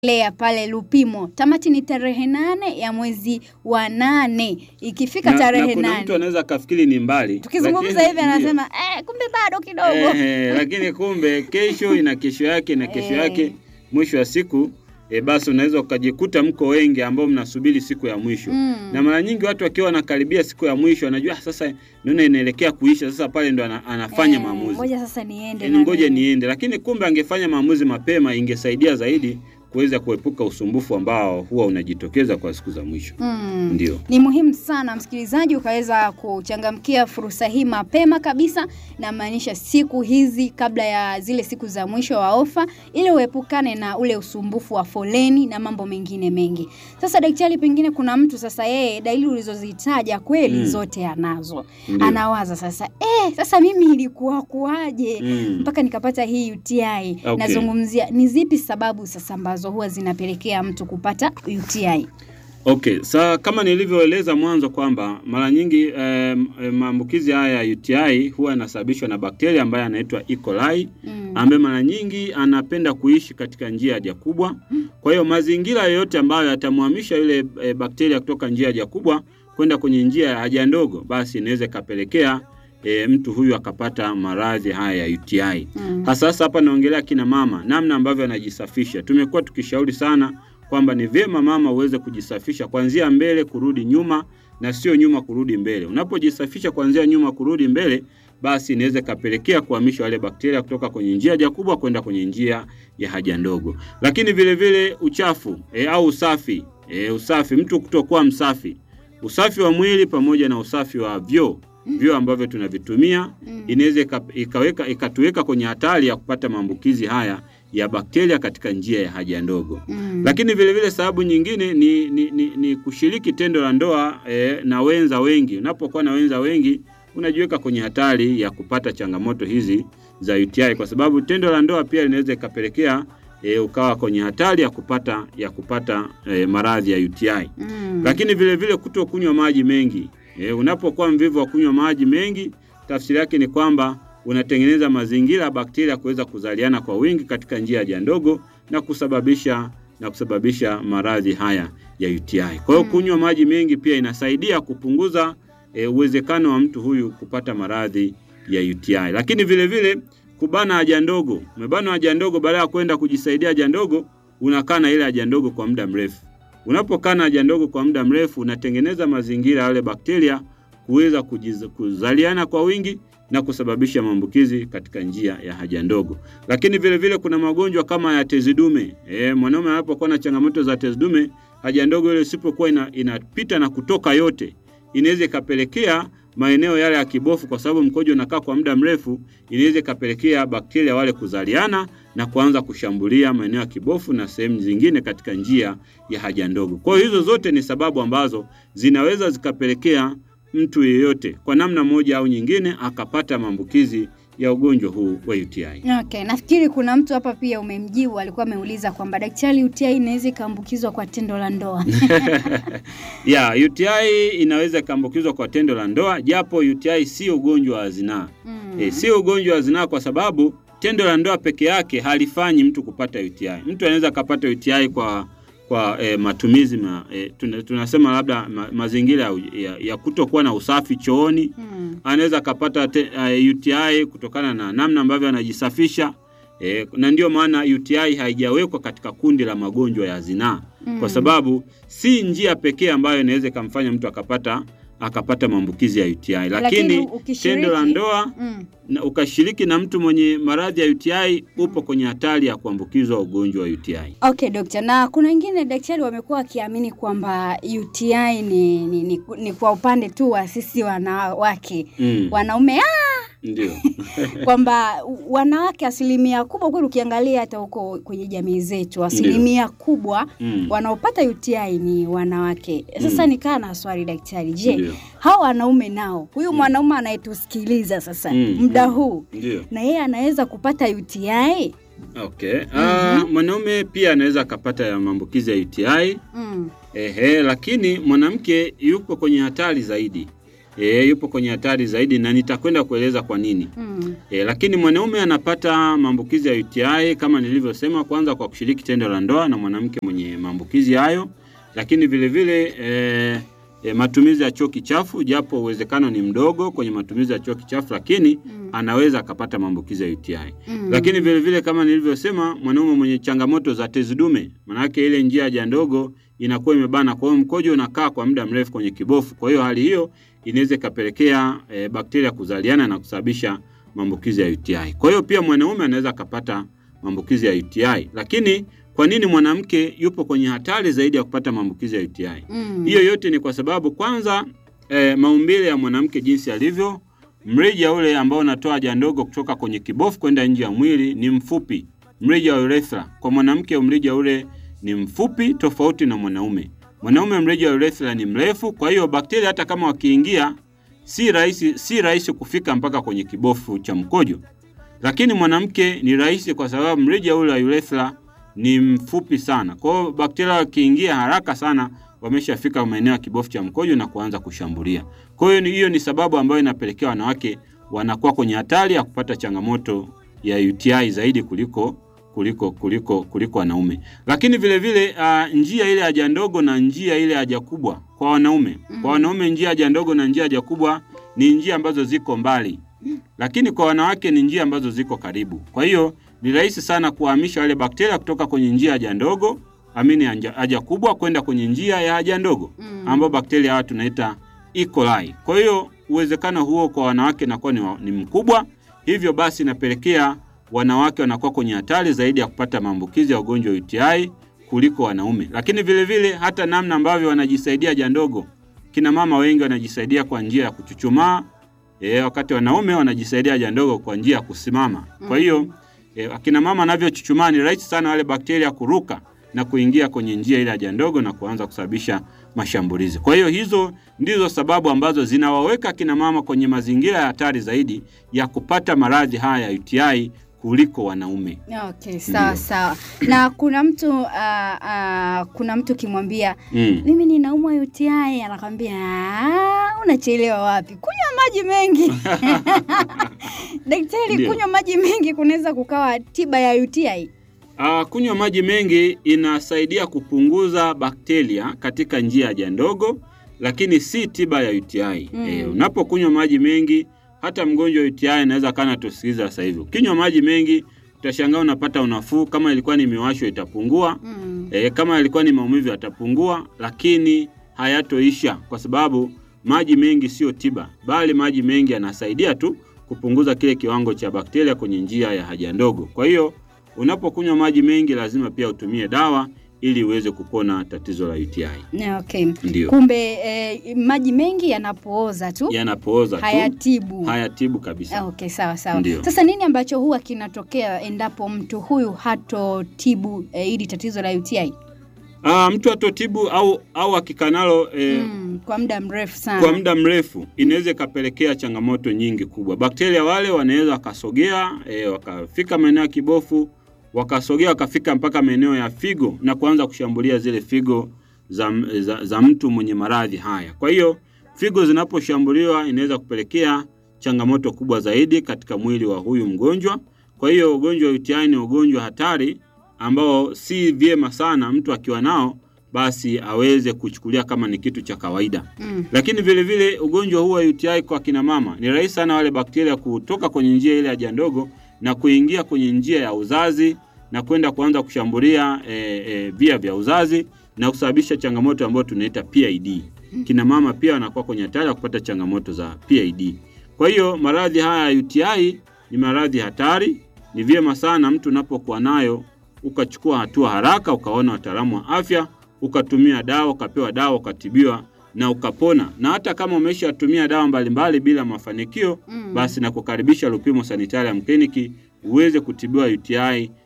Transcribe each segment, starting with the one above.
lea pale Lupimo. Tamati ni tarehe nane ya mwezi wa nane. Ikifika na, tarehe na kuna nane mtu anaweza akafikiri ni mbali, tukizungumza lakini hivi ndio. anasema eh, kumbe bado kidogo. Eh, lakini kumbe kesho ina kesho yake na kesho Eh. yake, mwisho wa siku e, basi unaweza ukajikuta mko wengi ambao mnasubiri siku ya mwisho Mm. na mara nyingi watu wakiwa wanakaribia siku ya mwisho wanajua "Ah, sasa naona inaelekea kuisha, sasa pale ndo ana, anafanya Eh, maamuzi Ngoja sasa niende. Yaani na ngoja mimi. niende, lakini kumbe angefanya maamuzi mapema, ingesaidia zaidi kuweza kuepuka usumbufu ambao huwa unajitokeza kwa siku za mwisho. Mm. Ndio. Ni muhimu sana msikilizaji ukaweza kuchangamkia fursa hii mapema kabisa, na maanisha siku hizi kabla ya zile siku za mwisho wa ofa, ili uepukane na ule usumbufu wa foleni na mambo mengine mengi. Sasa daktari, pengine kuna mtu sasa, yeye dalili ulizozitaja kweli Mm. zote anazo, Ndio. anawaza sasa, eh, sasa mimi ilikuwa kuwaje Mm. mpaka nikapata hii UTI. Okay. Nazungumzia ni zipi sababu sasa ambazo huwa zinapelekea mtu kupata UTI? Okay, sa kama nilivyoeleza mwanzo kwamba mara nyingi eh, eh, maambukizi haya ya UTI huwa yanasababishwa na bakteria ambaye anaitwa E. coli Mm. ambaye mara nyingi anapenda kuishi katika njia ya haja kubwa. Kwa hiyo mazingira yoyote ambayo yatamhamisha yule e, bakteria kutoka njia ya haja kubwa kwenda kwenye njia ya haja ndogo, basi inaweza ikapelekea e, mtu huyu akapata maradhi haya ya UTI. Mm. Hasa sasa hapa naongelea kina mama, namna ambavyo anajisafisha. Tumekuwa tukishauri sana kwamba ni vyema mama uweze kujisafisha kuanzia mbele kurudi nyuma na sio nyuma kurudi mbele. Unapojisafisha kuanzia nyuma kurudi mbele, basi inaweza ikapelekea kuhamisha wale bakteria kutoka kwenye njia haja kubwa kwenda kwenye njia ya haja ndogo. Lakini vile vile uchafu e, au usafi e, usafi, mtu kutokuwa msafi, usafi wa mwili pamoja na usafi wa vyoo vyoo ambavyo tunavitumia Mm. inaweza ika- ikaweka ikatuweka kwenye hatari ya kupata maambukizi haya ya bakteria katika njia ya haja ndogo. Mm. Lakini vile vile sababu nyingine ni, ni, ni, ni kushiriki tendo la ndoa eh, na wenza wengi. Unapokuwa na wenza wengi unajiweka kwenye hatari ya kupata changamoto hizi za UTI kwa sababu tendo la ndoa pia linaweza ikapelekea eh, ukawa kwenye hatari ya kupata ya kupata eh, maradhi ya UTI. Mm. Lakini vile vile kuto kunywa maji mengi. E, unapokuwa mvivu wa kunywa maji mengi, tafsiri yake ni kwamba unatengeneza mazingira ya bakteria kuweza kuzaliana kwa wingi katika njia ya haja ndogo na kusababisha na kusababisha maradhi haya ya UTI. Kwa hiyo Mm. kunywa maji mengi pia inasaidia kupunguza e, uwezekano wa mtu huyu kupata maradhi ya UTI. Lakini vile vile kubana haja ndogo. Umebana haja ndogo baada ya kwenda kujisaidia haja ndogo, unakaa na ile haja ndogo kwa muda mrefu. Unapokaa na haja ndogo kwa muda mrefu, unatengeneza mazingira ya wale bakteria kuweza kujiz- kuzaliana kwa wingi na kusababisha maambukizi katika njia ya haja ndogo. Lakini vile vile kuna magonjwa kama ya tezi dume. E, mwanaume anapokuwa na changamoto za tezi dume, haja ndogo ile isipokuwa ina, inapita na kutoka yote, inaweza ikapelekea maeneo yale ya kibofu, kwa sababu mkojo unakaa kwa muda mrefu, inaweza ikapelekea bakteria wale kuzaliana na kuanza kushambulia maeneo ya kibofu na sehemu zingine katika njia ya haja ndogo. Kwa hiyo hizo zote ni sababu ambazo zinaweza zikapelekea mtu yeyote kwa namna moja au nyingine akapata maambukizi ya ugonjwa huu wa UTI. Okay, nafikiri kuna mtu hapa pia umemjibu, alikuwa ameuliza kwamba daktari, UTI inaweza ikaambukizwa kwa tendo la ndoa. ya UTI inaweza ikaambukizwa kwa tendo la ndoa, japo UTI sio ugonjwa wa zinaa. Mm. E, sio ugonjwa wa zinaa kwa sababu tendo la ndoa peke yake halifanyi mtu kupata UTI. Mtu anaweza akapata UTI kwa kwa e, matumizi ma, e, tuna, tunasema labda ma, mazingira ya, ya, ya kutokuwa na usafi chooni. Mm. Anaweza akapata te- uh, UTI kutokana na namna ambavyo anajisafisha e, na ndio maana UTI haijawekwa katika kundi la magonjwa ya zinaa Mm. kwa sababu si njia pekee ambayo inaweza ikamfanya mtu akapata akapata maambukizi ya UTI, lakini ukishiriki- tendo la ndoa Mm. na ukashiriki na mtu mwenye maradhi ya UTI upo kwenye hatari ya kuambukizwa ugonjwa wa UTI. Okay, dokta. Na kuna wengine daktari wamekuwa wakiamini kwamba UTI ni, ni, ni, ni kwa upande tu wa sisi wanawake Mm, wanaume ah, ndio. kwamba wanawake asilimia kubwa kweli, ukiangalia hata huko kwenye jamii zetu asilimia kubwa Mm, wanaopata UTI ni wanawake. Sasa Mm. nikaa na swali daktari, je, ndio. hawa wanaume nao, huyu mwanaume anayetusikiliza sasa Mm, muda mm. huu Ndio. na yeye anaweza kupata UTI? Okay. Ah, mwanaume pia anaweza akapata ya maambukizi ya UTI. Mm. Ehe, lakini mwanamke yuko kwenye hatari zaidi. e, yupo kwenye hatari zaidi na nitakwenda kueleza kwa nini. Mm. E, lakini mwanaume anapata maambukizi ya UTI kama nilivyosema, kwanza kwa kushiriki tendo la ndoa na mwanamke mwenye maambukizi hayo, lakini vile vile e, e, matumizi ya choo kichafu, japo uwezekano ni mdogo kwenye matumizi ya choo kichafu, lakini Mm. anaweza akapata maambukizi ya UTI. Mm. Lakini vile vile kama nilivyosema, mwanaume mwenye changamoto za tezi dume, maanake ile njia haja ndogo inakuwa imebana, kwa hiyo mkojo unakaa kwa muda mrefu kwenye kibofu. Kwa hiyo hali hiyo inaweza ikapelekea e, bakteria kuzaliana na kusababisha maambukizi ya UTI. Kwa hiyo pia mwanaume anaweza akapata maambukizi ya UTI. Lakini kwa nini mwanamke yupo kwenye hatari zaidi ya kupata maambukizi ya UTI? Mm. Hiyo yote ni kwa sababu kwanza, e, maumbile ya mwanamke jinsi alivyo, mrija ule ambao unatoa haja ndogo kutoka kwenye kibofu kwenda nje ya mwili ni mfupi, mrija wa urethra. Kwa mwanamke mrija ule ni mfupi tofauti na mwanaume. Mwanaume mrija wa urethra ni mrefu, kwa hiyo bakteria hata kama wakiingia si rahisi, si rahisi kufika mpaka kwenye kibofu cha mkojo. Lakini mwanamke ni rahisi kwa sababu mrija ule wa urethra ni mfupi sana. Kwa hiyo bakteria wakiingia haraka sana wameshafika maeneo ya kibofu cha mkojo na kuanza kushambulia. Kwa hiyo ni- hiyo ni sababu ambayo inapelekea wanawake wanakuwa kwenye hatari ya kupata changamoto ya UTI zaidi kuliko kuliko kuliko kuliko wanaume. Lakini vile vile uh, njia ile haja ndogo na njia ile haja kubwa kwa wanaume. Mm. Kwa wanaume njia haja ndogo na njia haja kubwa ni njia ambazo ziko mbali. Lakini kwa wanawake ni njia ambazo ziko karibu. Kwa hiyo ni rahisi sana kuhamisha wale bakteria kutoka kwenye njia haja ndogo amini haja haja kubwa kwenda kwenye njia ya haja ndogo Mm. ambao bakteria hawa tunaita E. coli. Kwa hiyo uwezekano huo kwa wanawake inakuwa ni, wa- ni mkubwa, hivyo basi inapelekea wanawake wanakuwa kwenye hatari zaidi ya kupata maambukizi ya ugonjwa wa UTI kuliko wanaume. Lakini vile vile hata namna ambavyo wanajisaidia haja ndogo, kina mama wengi wanajisaidia kwa njia ya kuchuchumaa e, wakati wanaume wanajisaidia haja ndogo kwa njia ya kusimama. Kwa hiyo e, akina mama wanavyochuchumaa ni rahisi sana wale bakteria kuruka na kuingia kwenye njia ile haja ndogo na kuanza kusababisha mashambulizi. Kwa hiyo hizo ndizo sababu ambazo zinawaweka akina mama kwenye mazingira ya hatari zaidi ya kupata maradhi haya ya UTI kuliko wanaume. Okay, sawa Ndio. sawa. Na kuna mtu uh, uh, kuna mtu ukimwambia Mm. mimi ninaumwa UTI anakwambia "Ah, unachelewa wapi? Kunywa maji mengi. Daktari, Ndio. kunywa maji mengi kunaweza kukawa tiba ya UTI? Ah, kunywa maji mengi inasaidia kupunguza bakteria katika njia ya haja ndogo, lakini si tiba ya UTI. Mm. Eh, unapokunywa maji mengi, hata mgonjwa wa UTI anaweza kana tusikiliza sasa hivi. Ukinywa maji mengi utashangaa unapata unafuu. Kama ilikuwa ni miwasho itapungua, Mm. e, kama ilikuwa ni maumivu yatapungua, lakini hayatoisha kwa sababu maji mengi sio tiba, bali maji mengi yanasaidia tu kupunguza kile kiwango cha bakteria kwenye njia ya haja ndogo. Kwa hiyo unapokunywa maji mengi, lazima pia utumie dawa ili uweze kupona tatizo la UTI. Yeah, Okay. Ndio Kumbe eh, maji mengi yanapooza tu yanapooza tu hayatibu. hayatibu kabisa. Ah, Okay, sawa sawa. Ndio. Sasa nini ambacho huwa kinatokea endapo mtu huyu hatotibu eh, hili tatizo la UTI Ah, mtu atotibu au au akikaa nalo eh, mm, kwa muda mrefu sana? kwa muda mrefu inaweza ikapelekea changamoto nyingi kubwa. Bakteria wale wanaweza wakasogea e, wakafika maeneo ya kibofu, wakasogea wakafika mpaka maeneo ya figo na kuanza kushambulia zile figo za, za, za mtu mwenye maradhi haya. Kwa hiyo figo zinaposhambuliwa inaweza kupelekea changamoto kubwa zaidi katika mwili wa huyu mgonjwa. Kwa hiyo ugonjwa wa UTI ni ugonjwa hatari ambao si vyema sana mtu akiwa nao basi aweze kuchukulia kama ni kitu cha kawaida. Mm. Lakini vile vile ugonjwa huu wa UTI kwa kina mama ni rahisi sana wale bakteria kutoka kwenye njia ile haja ndogo na kuingia kwenye njia ya uzazi na kwenda kuanza kushambulia e, e, via vya uzazi na kusababisha changamoto ambayo tunaita PID. Kina mama pia wanakuwa kwenye hatari ya kupata changamoto za PID. Kwa hiyo maradhi haya ya UTI ni maradhi hatari. Ni vyema sana mtu unapokuwa nayo ukachukua hatua haraka, ukaona wataalamu wa afya, ukatumia dawa, ukapewa dawa, ukatibiwa na ukapona. Na hata kama umeshatumia dawa mbalimbali bila mafanikio, Mm. basi na kukaribisha Lupimo Sanitarium Clinic uweze kutibiwa UTI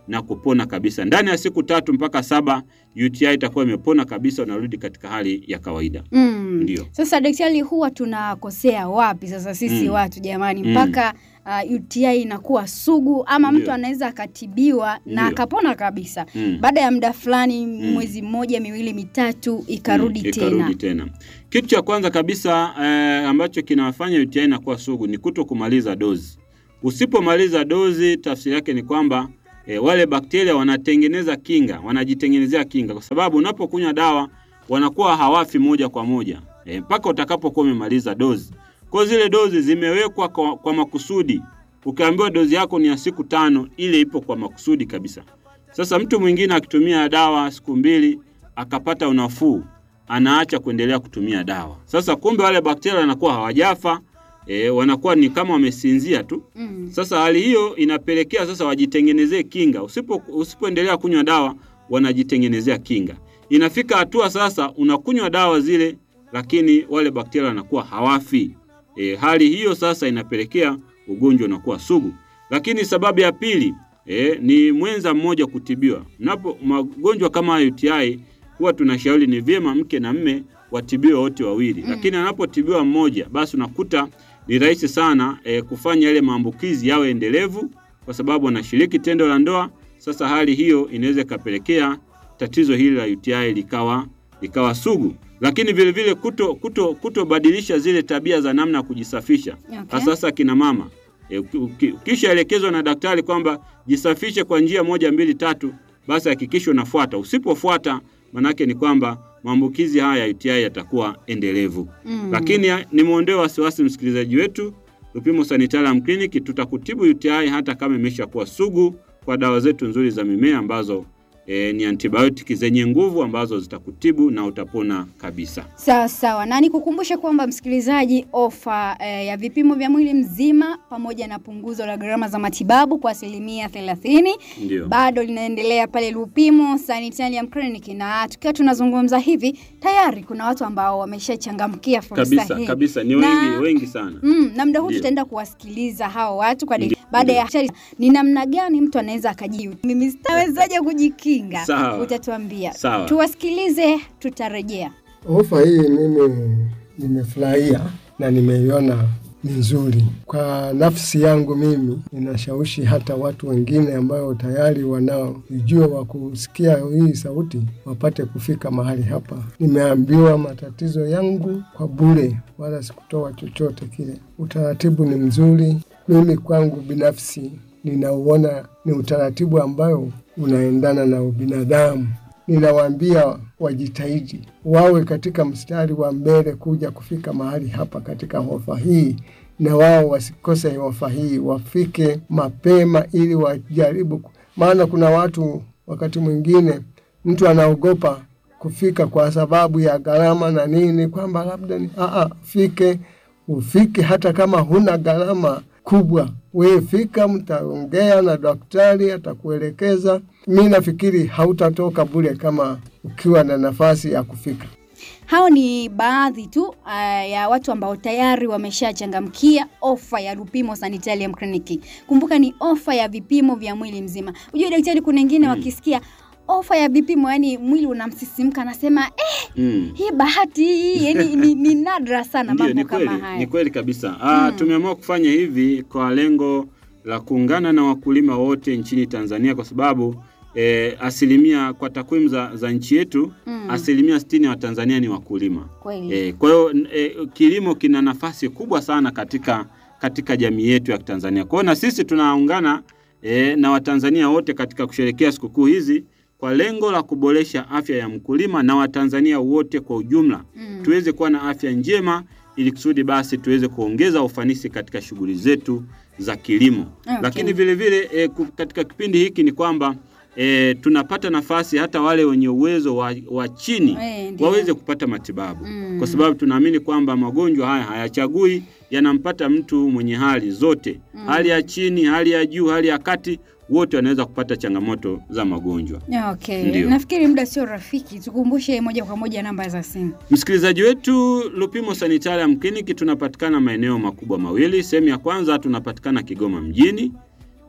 na kupona kabisa. Ndani ya siku tatu mpaka saba UTI itakuwa imepona kabisa, unarudi katika hali ya kawaida. Mm. Ndio. Sasa daktari, huwa tunakosea wapi sasa sisi Mm. watu jamani, Mm. mpaka uh, UTI inakuwa sugu ama Ndio. mtu anaweza akatibiwa na Ndio. akapona kabisa Mm. baada ya muda fulani, mwezi mmoja, miwili, mitatu, ikarudi Mm, tena. ikarudi tena. Kitu cha kwanza kabisa eh, ambacho kinawafanya UTI inakuwa sugu ni kuto kumaliza dozi. Usipomaliza dozi, tafsiri yake ni kwamba eh, wale bakteria wanatengeneza kinga, wanajitengenezea kinga, kwa sababu unapokunywa dawa wanakuwa hawafi moja kwa moja eh, mpaka utakapokuwa umemaliza dozi. Kwa hiyo zile dozi zimewekwa kwa, kwa makusudi. Ukiambiwa dozi yako ni ya siku tano, ile ipo kwa makusudi kabisa. Sasa mtu mwingine akitumia dawa siku mbili akapata unafuu, anaacha kuendelea kutumia dawa. Sasa kumbe wale bakteria wanakuwa hawajafa e, wanakuwa ni kama wamesinzia tu. Mm. Sasa hali hiyo inapelekea sasa wajitengenezee kinga. Usipo usipoendelea kunywa dawa, wanajitengenezea kinga. Inafika hatua sasa unakunywa dawa zile, lakini wale bakteria wanakuwa hawafi. E, hali hiyo sasa inapelekea ugonjwa unakuwa sugu. Lakini sababu ya pili e, ni mwenza mmoja kutibiwa. Mnapo magonjwa kama UTI huwa tunashauri ni vyema mke na mme watibiwe wote wawili, lakini anapotibiwa mmoja, basi unakuta ni rahisi sana e, kufanya yale maambukizi yawe endelevu, kwa sababu anashiriki tendo la ndoa. Sasa hali hiyo inaweza ikapelekea tatizo hili la UTI likawa likawa sugu, lakini vile vile kuto kuto kutobadilisha zile tabia za namna ya kujisafisha Okay. sasa kina mama e, uki- uki- ukishaelekezwa na daktari kwamba jisafishe kwa njia moja mbili tatu, basi hakikisha unafuata. Usipofuata, manake ni kwamba maambukizi haya ya UTI yatakuwa endelevu. Mm. Lakini ya- nimwondoe wasiwasi msikilizaji wetu, Lupimo Sanitarium Clinic tutakutibu UTI hata kama imeshakuwa sugu kwa dawa zetu nzuri za mimea ambazo e, ni antibiotiki zenye nguvu ambazo zitakutibu na utapona kabisa. Sawa sawa, na nikukumbushe kwamba msikilizaji, ofa eh, ya vipimo vya mwili mzima pamoja na punguzo la gharama za matibabu kwa asilimia thelathini Ndio. bado linaendelea pale Lupimo Sanitarium Clinic, na tukiwa tunazungumza hivi tayari kuna watu ambao wameshachangamkia fursa Kabisa hii kabisa, ni Na- wengi wengi sana. Mm, na muda huu Ndio. tutaenda kuwasikiliza hao watu kwa Ndio, baada ya ndio. ni namna gani mtu anaweza akajiu. Mimi sitawezaje kujikinga, Sawa. utatuambia. Sawa. Tuwasikilize, tutarejea. Ofa hii mimi nimefurahia na nimeiona ni nzuri kwa nafsi yangu. Mimi ninashawishi hata watu wengine ambao tayari wanaojua wa kusikia hii sauti wapate kufika mahali hapa. Nimeambiwa matatizo yangu kwa bure, wala sikutoa chochote kile. Utaratibu ni mzuri. Mimi kwangu binafsi ninauona ni utaratibu ambayo unaendana na ubinadamu. Ninawaambia wajitahidi wawe katika mstari wa mbele kuja kufika mahali hapa katika ofa hii, na wao wasikose ofa hii, wafike mapema ili wajaribu, ku- maana kuna watu wakati mwingine mtu anaogopa kufika kwa sababu ya gharama na nini, kwamba labda ni aa, fike ufike, hata kama huna gharama kubwa, wewe fika, mtaongea na daktari, atakuelekeza. Mi nafikiri hautatoka bure kama ukiwa na nafasi ya kufika. Hao ni baadhi tu uh, ya watu ambao tayari wameshachangamkia ofa ya Lupimo Sanitarium Clinic. Kumbuka ni ofa ya vipimo vya mwili mzima. Unajua daktari, kuna wengine wakisikia ofa ya vipimo, yani mwili unamsisimka, anasema eh, Mm. hii bahati hii yani ni, ni nadra sana Ndio, mambo ni kweli, kama haya. ni kweli kabisa. Ah, tumeamua kufanya hivi kwa lengo la kuungana na wakulima wote nchini Tanzania kwa sababu eh, asilimia kwa takwimu za, za nchi yetu Mm. asilimia sitini ya Watanzania ni wakulima. Kweli. Eh, kwa hiyo n- eh, kilimo kina nafasi kubwa sana katika katika jamii yetu ya Tanzania. Kwa hiyo na sisi tunaungana eh, na Watanzania wote katika kusherehekea sikukuu hizi kwa lengo la kuboresha afya ya mkulima na Watanzania wote kwa ujumla Mm. tuweze kuwa na afya njema ili kusudi basi tuweze kuongeza ufanisi katika shughuli zetu za kilimo. Okay. Lakini vile vile e, katika kipindi hiki ni kwamba e, tunapata nafasi hata wale wenye uwezo wa, wa chini Eh, ndio. waweze kupata matibabu Mm. kwa sababu tunaamini kwamba magonjwa haya hayachagui, yanampata mtu mwenye hali zote, hali ya chini, hali ya juu, hali ya kati, wote wanaweza kupata changamoto za magonjwa. Okay. Ndio. Nafikiri muda sio rafiki, tukumbushe moja kwa moja namba za simu. Msikilizaji wetu, Lupimo Sanitarium Clinic tunapatikana maeneo makubwa mawili. Sehemu ya kwanza tunapatikana Kigoma mjini,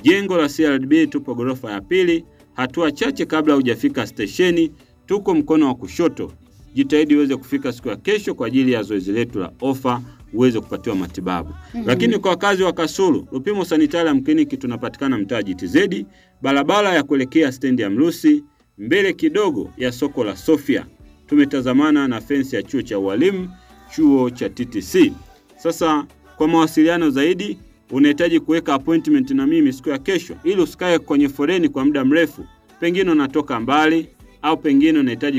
Jengo la CRDB tupo ghorofa ya pili, hatua chache kabla hujafika stesheni. Tuko mkono wa kushoto. Jitahidi uweze kufika siku ya kesho kwa ajili ya zoezi letu la ofa uweze kupatiwa matibabu. Lakini kwa wakazi wa Kasulu, Lupimo Sanitarium Clinic tunapatikana mtaa GTZ, barabara ya kuelekea stendi ya Mrusi, mbele kidogo ya soko la Sofia. Tumetazamana na fensi ya chuo cha ualimu, chuo cha TTC. Sasa kwa mawasiliano zaidi unahitaji kuweka appointment na mimi siku ya kesho, ili usikae kwenye foleni kwa muda mrefu. Pengine unatoka mbali au pengine unahitaji